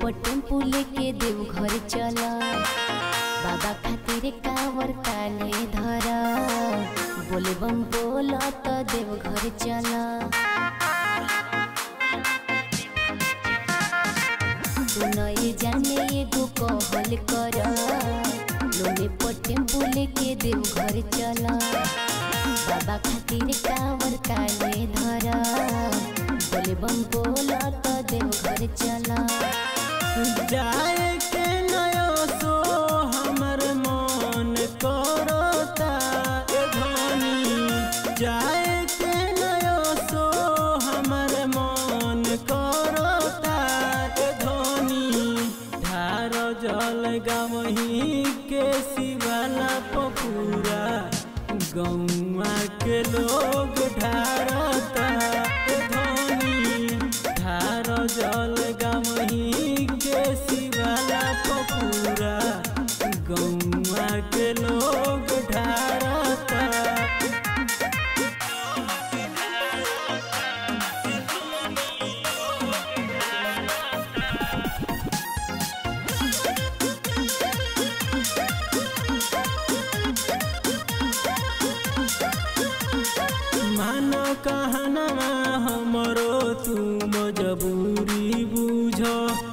पर टेम्पू लेके देव घर चला बाबा खातिर कावर काले धरा बोले बम बोला तो देव घर चला सुनए जाने एगो कहल कर लोने पर टेम्पू लेके देव घर चला बाबा खातिर कावर काले धरा बोले बम बोला तो देव घर चला जाए के नयो सो हमर मन करता ए धनी जाए के नयो सो हमर मन करता ए धनी ढार जल गवही के शिवाला पपूरा गौआ के लोग ढारता ए धनी ढार जल गवही के शिवाला पपूरा गौआ के लोग ढारता मान कहनमा हमरो तू मजबूरी बुझ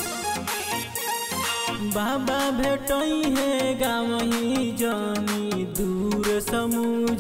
बाबा भेटई है गावही जानी दूर समूझ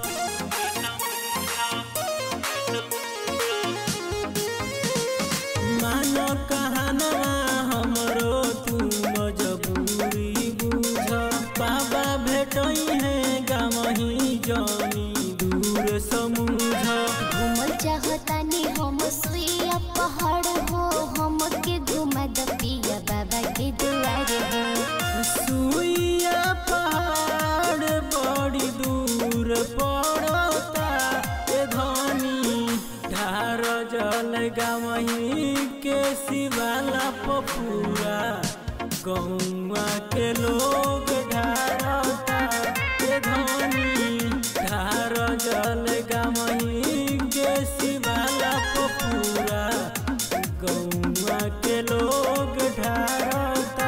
मान कहनमा हमरो तू मजबूरी बुझ बाबा भेटई है गावही जानी दूर समूझ घूमल चाहतानी हम सुइया पहाड़ हो हम के घुमा द पिया बाबा के दुआर हो सुइया पहाड़ बड़ी दूर पड़ता ए धनी ढार जल गवही के शिवाला पपूरा गौआ के लोग ढारता ए धनी ढार जल गवही के शिवाला पपूरा गौआ के लोग ढारता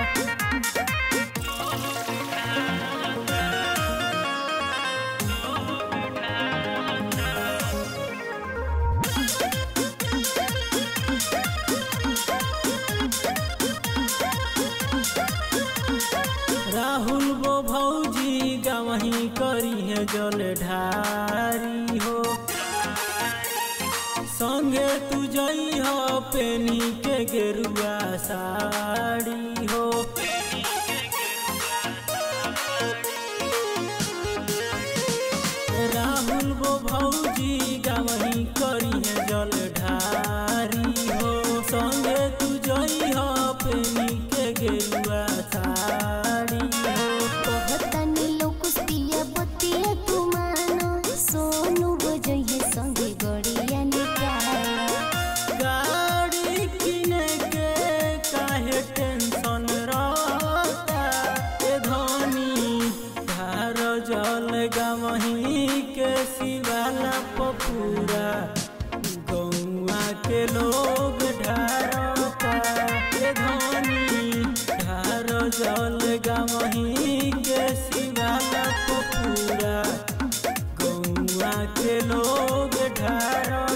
राहुल वो भौजी गवही करी है जल ढारी हो संगे तू जई हो पेनी के गेरुआ साड़ी हो राहुल वो भौजी गवही करी है जल ढारी हो संगे तू जई हो पेनी के गेरुआ साड़ी हो कहतानी लोग पिया बतिया तू मानो सोनू बजइए संगे गड़िया निकाल गाड़ी किने के काहे टेंशन रहता ए धनी धार जल गवही के शिवाला पपूरा गौआ के लोग ढारता ए धनी धार जल गवही के शिवाला पपूरा गौआ के लोग ढारता